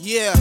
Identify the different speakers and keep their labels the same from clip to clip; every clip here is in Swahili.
Speaker 1: Yeah.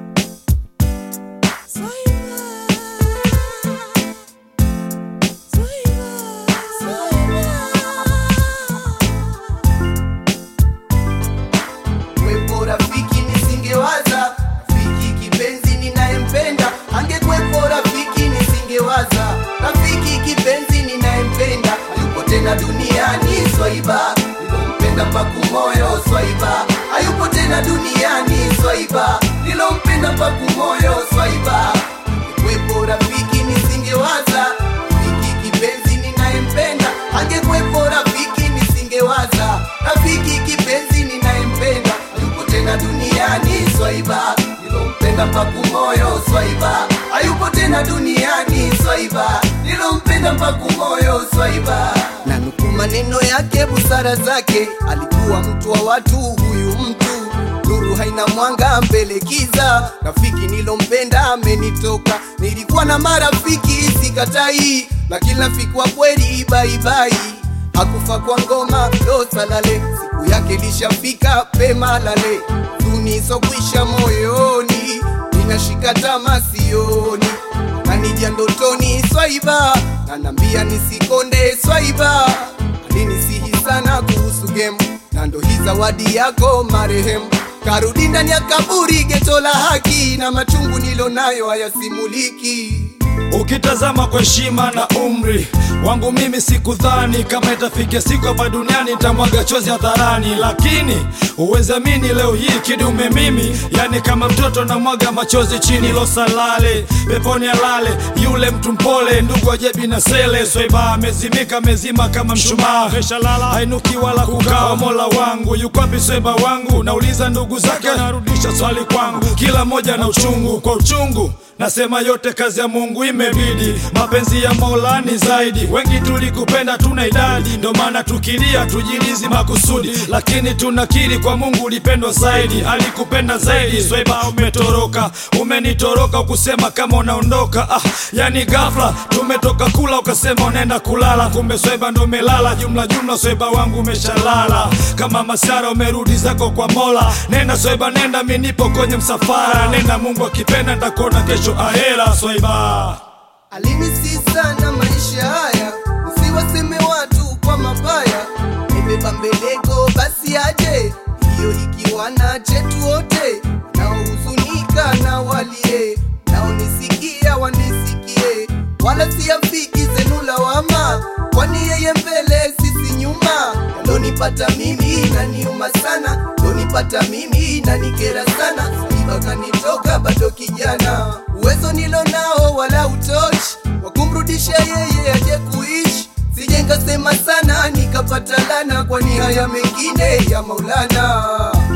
Speaker 2: Wepo rafiki nisingewaza, rafiki kipenzi ninayempenda, angekwepo rafiki nisingewaza, rafiki kipenzi ninayempenda, hayupo tena duniani swaiba, nilompenda mpaku moyo swaiba, hayupo tena duniani swaiba, nilompenda mpaku moyo swaiba, angekwepo rafiki nisingewaza, rafiki kipenzi ninayempenda, angekwepo rafiki nisingewaza, rafiki kipenzi ninayempenda, hayupo tena duniani swaiba, nilompenda mpaku moyo swaiba, hayupo tena duniani swaiba, nilompenda mpaku moyo swaiba. Na nukuu maneno yake, busara zake, alikuwa mtu wa watu, huyu mtu nuru haina mwanga mbele kiza, rafiki nilompenda amenitoka. Nilikuwa na marafiki sikatai, lakini rafiki wa kweli baibai hakufa kwa ngoma ndo salale, siku yake lishafika pema lale, tunisokwisha moyoni, ninashika tama sioni, nanija ndotoni swaiba, nanambia nisikonde swaiba, alinisihi sana kuhusu game, na ndo hii zawadi yako marehemu karudi ndani ya kaburi, geto la haki, na machungu nilonayo hayasimuliki.
Speaker 3: Ukitazama kwa heshima na umri wangu mimi sikudhani kama itafikia siku hapa duniani nitamwaga chozi hadharani, lakini uwezamini leo hii kidume mimi, yani kama mtoto namwaga machozi chini losalale peponi alale yule mtu mpole, ndugu ajebi na sele swaiba amezimika mezima kama mshumaa, meshalala hainuki wala kukaa. Mola wangu yuko wapi swaiba wangu? Nauliza ndugu zake, anarudisha swali kwangu, kila moja na uchungu kwa uchungu Nasema yote kazi ya Mungu imebidi, mapenzi ya Mola ni zaidi. Wengi tulikupenda tuna idadi, ndo maana tukilia tujilizi makusudi, lakini tunakiri kwa Mungu ulipendwa zaidi, alikupenda zaidi. Swaiba umetoroka, umenitoroka ukusema kama unaondoka. Ah, yani ghafla tumetoka kula ukasema unaenda kulala, kumbe Swaiba ndo umelala. Jumla jumla Swaiba wangu umeshalala, kama masara umerudi zako kwa Mola. Nenda Swaiba, nenda, mimi nipo kwenye msafara. Nenda, Mungu akipenda nitakuona kesho ahera. Swaiba
Speaker 2: Alinisi sana maisha haya, nisiwaseme watu kwa mabaya. Nimebeba mbeleko basi aje, hiyo ikiwa na chetu wote, naohuzunika na walie, naonisikia wanisikie, wala siafiki zenu lawama, kwani yeye mbele sisi nyuma. Yalonipata mimi naniuma sana, lonipata mimi nanikera sana, iba kanitoka bado kijana, uwezo nilo nao wala utoshi wa kumrudisha yeye aje kuishi. Sije nkasema sana nikapata lana, kwani haya mengine ya Maulana.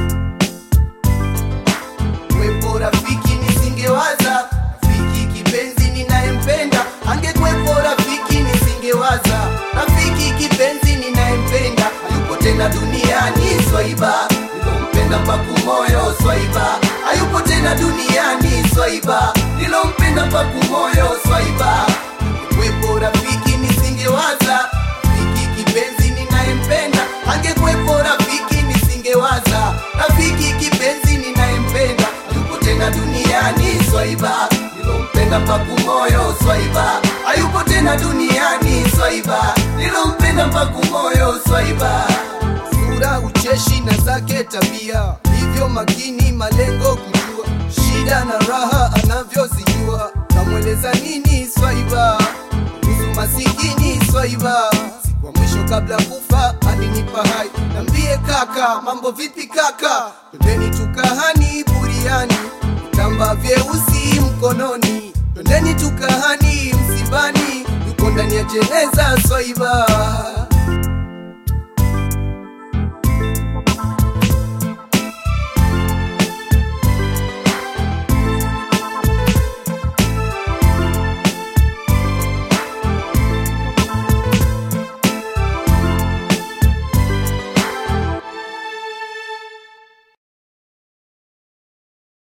Speaker 2: Wepo rafiki nisingewaza, rafiki kipenzi ninayempenda, angekwepo rafiki nisingewaza, rafiki kipenzi ninayempenda, hayupo tena duniani swaiba, nilompenda mpaku moyo swaiba, hayupo tena duniani swaiba, nilompenda mpaku moyo swaiba, angekwepo rafiki nisingewaza, rafiki kipenzi ninayempenda, angekwepo rafiki nisingewaza, rafiki kipenzi ninayempenda, hayupo tena duniani swaiba, nilompenda mpaku moyo swaiba, hayupo tena duniani swaiba, nilompenda mpaku moyo swaiba. Sura ucheshi na zake tabia, hivyo makini malengo kujua, shida na raha anavyozijua, namweleza nini swaiba kuhusu masikini swaiba siku ya mwisho kabla kufa alinipa hai nambie kaka mambo vipi kaka twendeni tukahani buriani vitamba vyeusi mkononi twendeni tukahani msibani yuko ndani ya jeneza swaiba